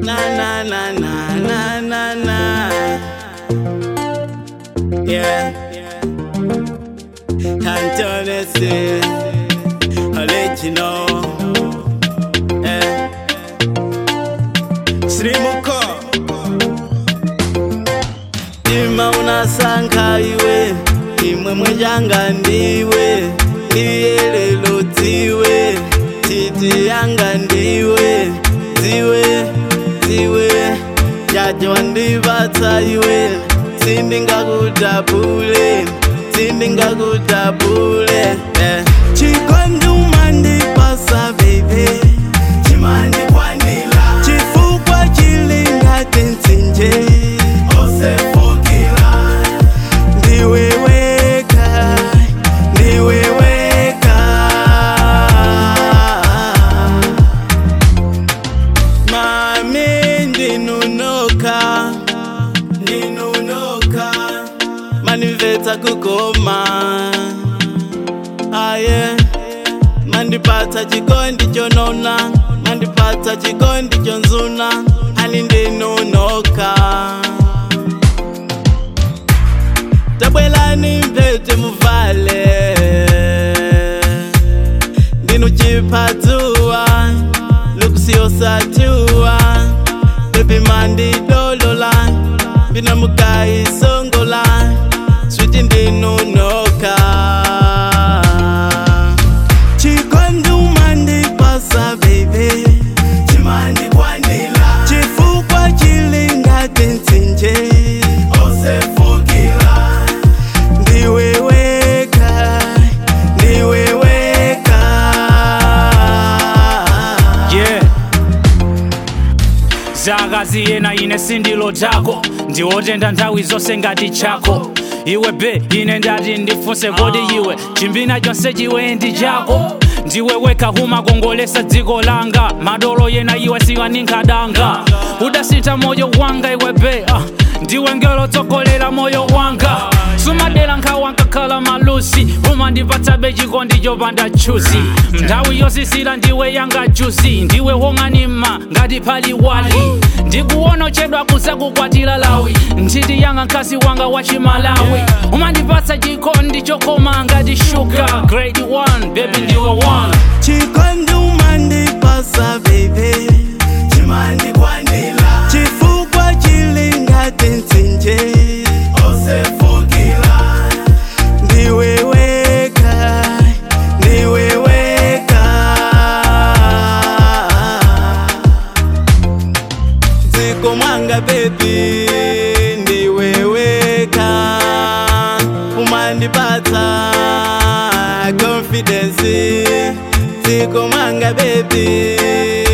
Na na na na na na na. Yeah. Antonese, I'll let you know. Eh. Srimuko. Ima unasankha iwe, imwe mwenjanga ndiwe, ndiye lelo dziwe, titi yanga ndiwe, dziwe, dziwe, jaji wandivatsa iwe, sindingakutapule, sindingakutapule, eh. Chikonduma ndipasa baby, chimandikwanila, chifukwa chilingati mtsinje, osefukila, ndiweweka, ndiweweka. Mami ndinunoka, ndinunoka, manimvetsa kukoma, aye, mandipatsa chikondi chonona, mandipatsa chikondi chonzuna, ani ndinunoka. tabwelani mpete muvale ndinuchiphadziwa lukusiyosatiwa bebi mandidolola mbinamukayisongola switi ndinunoka chikonduma ndipasa bebe chimandikwanila chifukwa chilingati mtsinje osefukila ndiweweka ndiweweka yeah zakazi yena ine sindilo tako ndiwotenda nthawi zonse ngati chako iwe be ine ndati ndifunse kodi iwe chimbina chonse chiwe ndi chako ndiwe weka humakongolesa dziko langa madolo yena iwe sikaninkhadanga udasintha moyo wanga iwe be ah, ndiwe ngelo tsogolera moyo wanga sumadera nkhawa nkakhala malusi umandipatsabe chikondi chopanda chuzi nthawi yosisira ndiwe yanga juzi ndiwe wong'anima ngati pali wali ndikuona chedwa kuzakukwatira lawi nthiti yanga mkazi wanga wa chimalawi umandipatsa chikondi chokoma ngati shuga grade 1 baby ndiwe 1 chikonduma ndipasa bebe chimandikwanila chifukwa chilingati mtsinje osefukila ndiweweka ndiweweka dziko mwanga bebi ndiweweka umandipatsa confidence dziko mwanga bebi